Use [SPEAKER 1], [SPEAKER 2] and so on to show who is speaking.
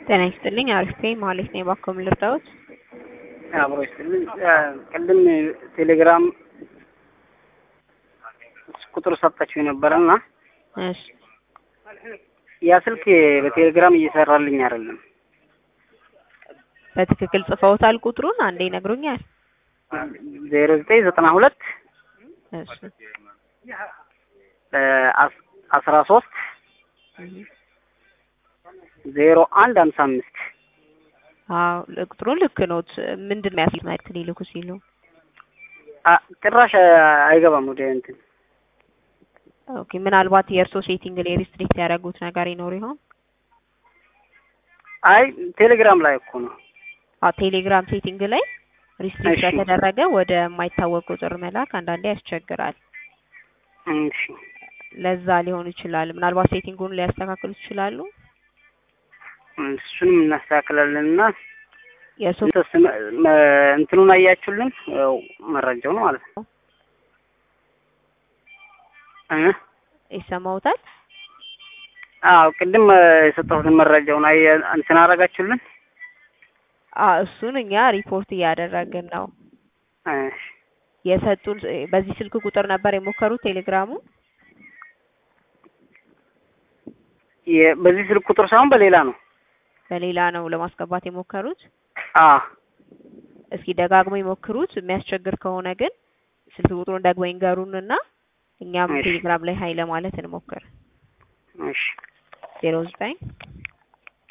[SPEAKER 1] ጤና ይስጥልኝ። አሪፍ ነኝ ማለት ነው። እባክዎ ምን ልርዳዎት?
[SPEAKER 2] አብሮ ይስጥልኝ። ቅድም ቴሌግራም ቁጥር ሰጣችሁ ነበረና
[SPEAKER 1] እሺ
[SPEAKER 2] ያ ስልክ በቴሌግራም እየሰራልኝ አይደለም።
[SPEAKER 1] በትክክል ጽፈውታል ቁጥሩን? አንዴ ይነግሩኛል?
[SPEAKER 2] ዜሮ ዘጠኝ ዘጠና ሁለት
[SPEAKER 1] እሺ
[SPEAKER 2] አስራ ሶስት ዜሮ አንድ ሀምሳ አምስት
[SPEAKER 1] አዎ ቁጥሩን ልክ ኖት። ምንድን ነው ያስሉት መልዕክት ሊልኩ ሲሉ?
[SPEAKER 2] ጭራሽ አይገባም ወደ እንትን
[SPEAKER 1] ኦኬ ምናልባት የእርሶ ሴቲንግ ላይ ሪስትሪክት ያደረጉት ነገር ይኖር ይሆን?
[SPEAKER 2] አይ ቴሌግራም ላይ እኮ ነው።
[SPEAKER 1] አዎ ቴሌግራም ሴቲንግ ላይ ሪስትሪክት
[SPEAKER 2] እሺ።
[SPEAKER 1] ከተደረገ ወደ የማይታወቅ ቁጥር መላክ አንዳንዴ ያስቸግራል።
[SPEAKER 2] እሺ
[SPEAKER 1] ለዛ ሊሆን ይችላል። ምናልባት ሴቲንጉን ሊያስተካክሉ ይችላሉ።
[SPEAKER 2] እሱንም እናስተካክላለን እና
[SPEAKER 1] የእርሶ
[SPEAKER 2] እንትኑን አያችሁልን ያው መረጃው ነው ማለት ነው እ
[SPEAKER 1] ይሰማውታል?
[SPEAKER 2] አዎ ቅድም የሰጠሁትን መረጃውን አየ እንትን አደረጋችሁልን።
[SPEAKER 1] አዎ እሱን እኛ ሪፖርት እያደረግን ነው።
[SPEAKER 2] እሺ
[SPEAKER 1] የሰጡን በዚህ ስልክ ቁጥር ነበር የሞከሩት ቴሌግራሙ?
[SPEAKER 2] የ- በዚህ ስልክ ቁጥር ሳይሆን በሌላ ነው።
[SPEAKER 1] በሌላ ነው ለማስገባት የሞከሩት?
[SPEAKER 2] አ
[SPEAKER 1] እስኪ ደጋግሞ ይሞክሩት። የሚያስቸግር ከሆነ ግን ስልክ ቁጥሩን ደግሞ ይንገሩንና እኛም
[SPEAKER 2] እሺ።
[SPEAKER 1] ቴሌግራም ላይ ሀይ ለማለት እንሞክር።
[SPEAKER 2] እሺ
[SPEAKER 1] ዜሮ ዘጠኝ